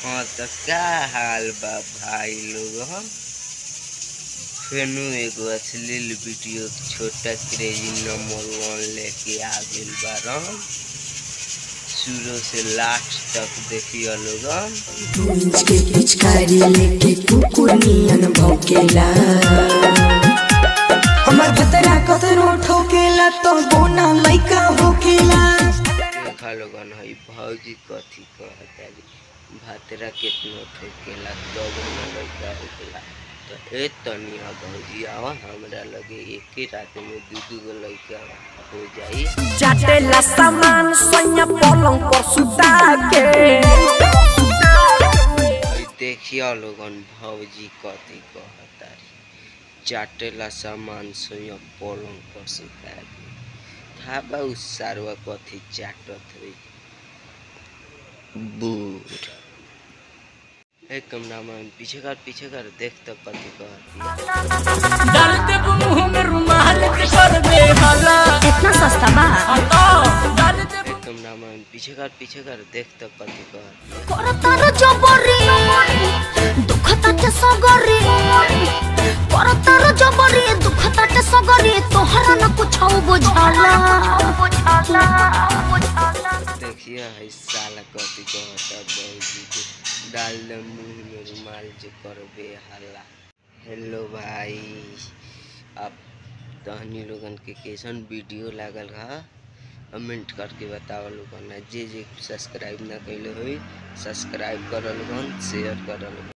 हाँ तो का हाल बा भाई लोग हम फेनू एगो अश्लील वीडियो छोटा क्रेजी नंबर वन लेके आ गइल बारन शुरू से लास्ट तक देखियो लोगन पूंछ के पिचकारी लेके कुकुर नियन भौकेला हमर भतरा कतनो ठोकेला तो बोना लइका होकेला देखा लोगन हई भौजी कथी कहतारी भातरा केतनो ठोकेला तब न लइका होकेला तो ए तनिया भौजी आवा हमरा लगे एके रात में दू दू गो लइका हो जाई चाटेला सामान सैया पलंग पर सुता के हई देखियो लोगन भौजी कथी कहतारी चाटेला सामान सोया पलंग पर सुता के था बा उ सारवा कथी चाटत होई बूढ़ ए कमरामैन पीछे कर पीछे कर देख तो कथी कहती डाल देब मुंह में रुमाल के कर दे हाला इतना सस्ता बा हटा डाल देब ए कमरामैन पीछे कर पीछे कर देख तो कथी कहती করতার জবরি দুঃখ তাতে সগরি করতার জবরি দুঃখ তাতে সগরি তোহর न कुछ बुझाला देखिए है साला कथी कहता भौजी के डाल दे मुंह में रुमाल जो करबे हल्ला हेलो भाई अब तहनी लोगन के कैसन वीडियो लागल रहा कमेंट करके बताओ लोगन जे जे सब्सक्राइब ना कैले होई सब्सक्राइब कर लोगन शेयर कर लोगन